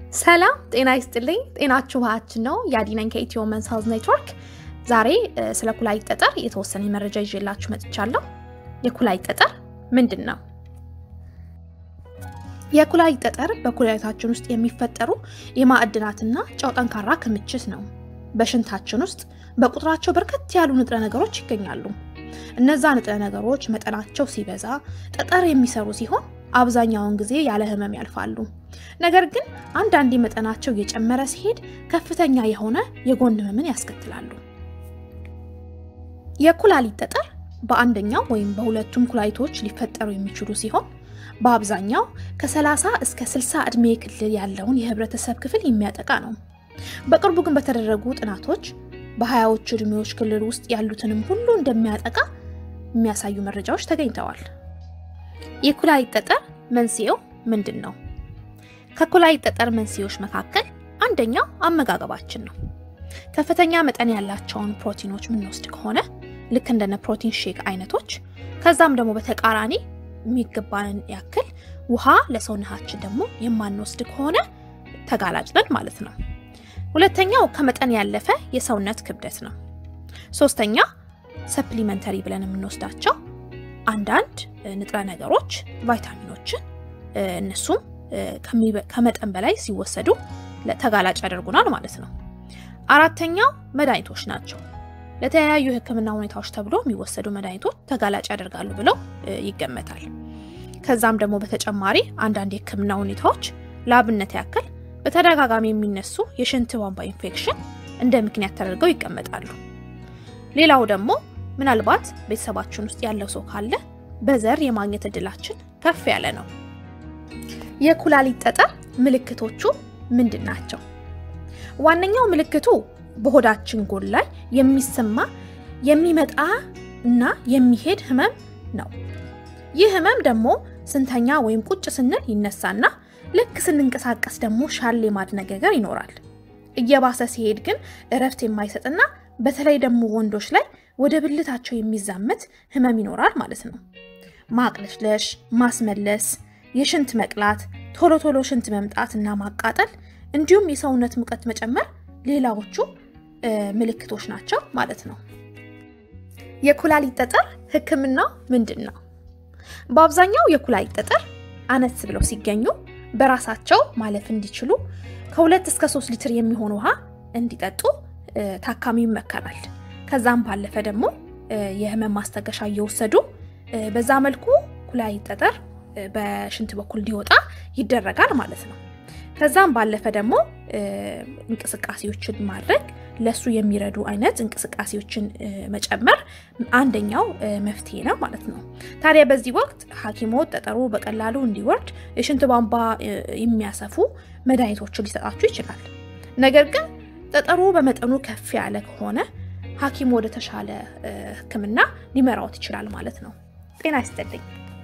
ሰላም ጤና ይስጥልኝ። ጤናችሁ ውሃችን ነው። የአዲነኝ ከኢትዮ መንስ ሄልዝ ኔትወርክ። ዛሬ ስለ ኩላሊት ጠጠር የተወሰነ መረጃ ይዤላችሁ መጥቻለሁ። የኩላሊት ጠጠር ምንድን ነው? የኩላሊት ጠጠር በኩላሊታችን ውስጥ የሚፈጠሩ የማዕድናትና ጨው ጠንካራ ክምችት ነው። በሽንታችን ውስጥ በቁጥራቸው በርከት ያሉ ንጥረ ነገሮች ይገኛሉ። እነዛ ንጥረ ነገሮች መጠናቸው ሲበዛ ጠጠር የሚሰሩ ሲሆን አብዛኛውን ጊዜ ያለ ህመም ያልፋሉ። ነገር ግን አንዳንዴ መጠናቸው እየጨመረ ሲሄድ ከፍተኛ የሆነ የጎን ህመምን ያስከትላሉ። የኩላሊት ጠጠር በአንደኛው ወይም በሁለቱም ኩላሊቶች ሊፈጠሩ የሚችሉ ሲሆን በአብዛኛው ከ30 እስከ 60 ዕድሜ ክልል ያለውን የህብረተሰብ ክፍል የሚያጠቃ ነው። በቅርቡ ግን በተደረጉ ጥናቶች በሀያዎቹ ዕድሜዎች ክልል ውስጥ ያሉትንም ሁሉ እንደሚያጠቃ የሚያሳዩ መረጃዎች ተገኝተዋል። የኩላሊት ጠጠር መንስኤው ምንድን ነው? ከኩላሊት ጠጠር መንስኤዎች መካከል አንደኛው አመጋገባችን ነው። ከፍተኛ መጠን ያላቸውን ፕሮቲኖች የምንወስድ ከሆነ ልክ እንደነ ፕሮቲን ሼክ አይነቶች፣ ከዛም ደግሞ በተቃራኒ የሚገባንን ያክል ውሃ ለሰውነታችን ደግሞ የማንወስድ ከሆነ ተጋላጭ ነን ማለት ነው። ሁለተኛው ከመጠን ያለፈ የሰውነት ክብደት ነው። ሶስተኛ ሰፕሊመንተሪ ብለን የምንወስዳቸው አንዳንድ ንጥረ ነገሮች ቫይታሚኖችን እነሱም ከመጠን በላይ ሲወሰዱ ተጋላጭ ያደርጉናል ማለት ነው። አራተኛው መድኃኒቶች ናቸው። ለተለያዩ የሕክምና ሁኔታዎች ተብሎ የሚወሰዱ መድኃኒቶች ተጋላጭ ያደርጋሉ ብለው ይገመታል። ከዛም ደግሞ በተጨማሪ አንዳንድ የሕክምና ሁኔታዎች ለአብነት ያክል በተደጋጋሚ የሚነሱ የሽንት ቧንቧ ኢንፌክሽን እንደ ምክንያት ተደርገው ይቀመጣሉ። ሌላው ደግሞ ምናልባት ቤተሰባችን ውስጥ ያለው ሰው ካለ በዘር የማግኘት እድላችን ከፍ ያለ ነው። የኩላሊት ጠጠር ምልክቶቹ ምንድን ናቸው? ዋነኛው ምልክቱ በሆዳችን ጎን ላይ የሚሰማ የሚመጣ እና የሚሄድ ህመም ነው። ይህ ህመም ደግሞ ስንተኛ ወይም ቁጭ ስንል ይነሳና ልክ ስንንቀሳቀስ ደግሞ ሻል የማድነገገር ይኖራል። እየባሰ ሲሄድ ግን እረፍት የማይሰጥና በተለይ ደግሞ ወንዶች ላይ ወደ ብልታቸው የሚዛመት ህመም ይኖራል ማለት ነው። ማቅለሽለሽ፣ ማስመለስ፣ የሽንት መቅላት፣ ቶሎ ቶሎ ሽንት መምጣት እና ማቃጠል እንዲሁም የሰውነት ሙቀት መጨመር ሌላዎቹ ምልክቶች ናቸው ማለት ነው። የኩላሊት ጠጠር ህክምናው ምንድን ነው? በአብዛኛው የኩላሊት ጠጠር አነስ ብለው ሲገኙ በራሳቸው ማለፍ እንዲችሉ ከሁለት እስከ ሶስት ሊትር የሚሆን ውሃ እንዲጠጡ ታካሚ ይመከራል። ከዛም ባለፈ ደግሞ የህመም ማስታገሻ እየወሰዱ በዛ መልኩ ኩላሊት ጠጠር በሽንት በኩል እንዲወጣ ይደረጋል ማለት ነው። ከዛም ባለፈ ደግሞ እንቅስቃሴዎችን ማድረግ ለሱ የሚረዱ አይነት እንቅስቃሴዎችን መጨመር አንደኛው መፍትሄ ነው ማለት ነው። ታዲያ በዚህ ወቅት ሐኪሞት ጠጠሩ በቀላሉ እንዲወርድ የሽንት ቧንቧ የሚያሰፉ መድኃኒቶችን ሊሰጣችሁ ይችላል። ነገር ግን ጠጠሩ በመጠኑ ከፍ ያለ ከሆነ ሐኪሙ ወደ ተሻለ ሕክምና ሊመራዎት ይችላል ማለት ነው። ጤና ይስጥልኝ።